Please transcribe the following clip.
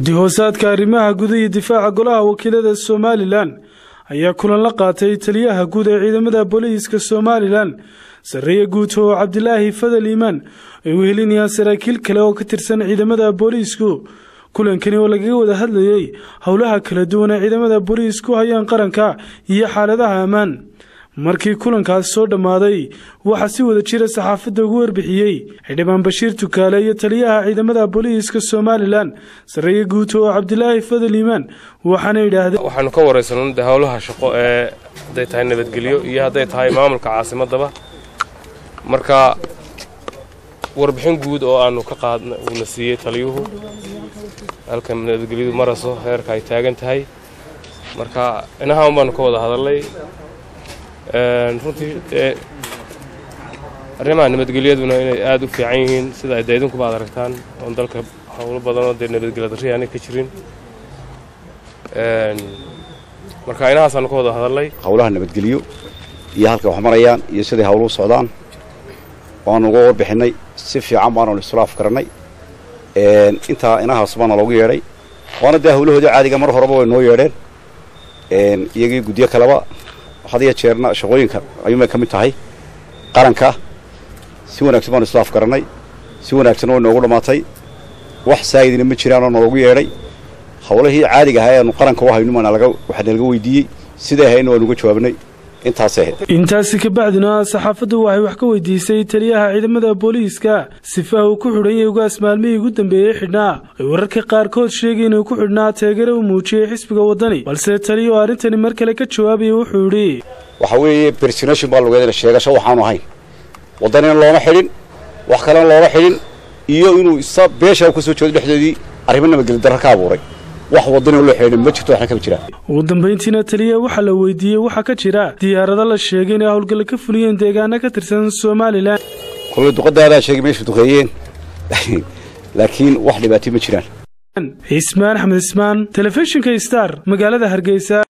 guddi hoosaadka arrimaha guda iyo difaaca golaha wakiilada somalilan ayaa kulan la qaatay taliyaha guud ee ciidamada booliiska somalilan sarreeye guuto oo cabdilaahi fadal iimaan ay wehelinayaan saraakiil kale oo ka tirsan ciidamada booliisku kulankani oo lagaga wada hadlayey howlaha kala duwan ee ciidamada booliisku hayaan qaranka iyo xaaladaha ammaan markii kulankaasi soo dhammaaday waxaa si wada jira saxaafadda ugu warbixiyey xildhibaan bashiir tukaale iyo taliyaha ciidamada booliiska somalilan sarreeye guuto oo cabdilaahi fadal iimaan waxaana yidhaahdeen waxaanu ka waraysanno de howlaha shaqo ee hadday tahay nabadgelyo iyo hadday tahay maamulka caasimadaba marka warbixin guud oo aanu ka qaadna uuna siiyey taliyuhu halka nabadgelyadu maraso heerka ay taagan tahay marka inahaan baanu ka wada hadalnay runtii dee arrimaha nabadgelyaduna inay aada u fiican yihiin sida ay daydinkuba ad aragtaan oon dalka howlo badanoo dee nabadgelya darri aanay ka jirin marka inahaasaanu ka wada hadalnay howlaha nabadgelyo iyo halkay wax marayaan iyo siday howluhu socdaan waanu uga warbixinnay si fiican baanu isulaaf garannay intaa inahaas baana loogu yeedhay waana dee howlahoodii caadiga mar horeba way noo yeedheen iyagii gudyo kaleba had iyo jeerna shaqooyinka ayuunbay ka mid tahay qaranka si wanaagsan baanu islaaf garannay si wanaagsanna way noogu dhammaatay wax saayidina ma jiraanoo naloogu yeedhay howlihii caadiga ahaa eanu qaranka u hayno waxaa nalaga weydiiyey siday ahayna waanu uga jawaabnay intaasay ahayd intaasi kabacdina saxaafaddu waxay wax ka weydiisay taliyaha ciidamada booliiska sifaha uu ku xidhan yahay ugaas maalmihii ugu dambeeyey xidhnaa ay wararka qaarkood sheegay inuu ku xidhnaa teegare uu muujiyey xisbiga waddani balse taliya oo arrintani mar kale ka jawaabaya wuxuu yidhi waxa weeye bersonation baa lugeedana sheegasho waxaanu ahayn waddanina looma xidhin wax kalena looma xidhin iyo inuu isa beesha ka soo jeedo dhexdoodii arrimo nabadgeli darra ka abuuray wax waddanina loo xidhin ma jirto waxna kama jiraan ugu dambayntiina taliya waxaa la weydiiyey waxaa ka jira diyaarado la sheegay inay howlgalla ka fuliyeen deegaano ka tirsan somalilan kulmay duqadaadaa sheegay meesha duqeeyeen laakiin wax dhibaatay ma jiraan cismaan axmed ismaan telefishinka star magaalada hargeysa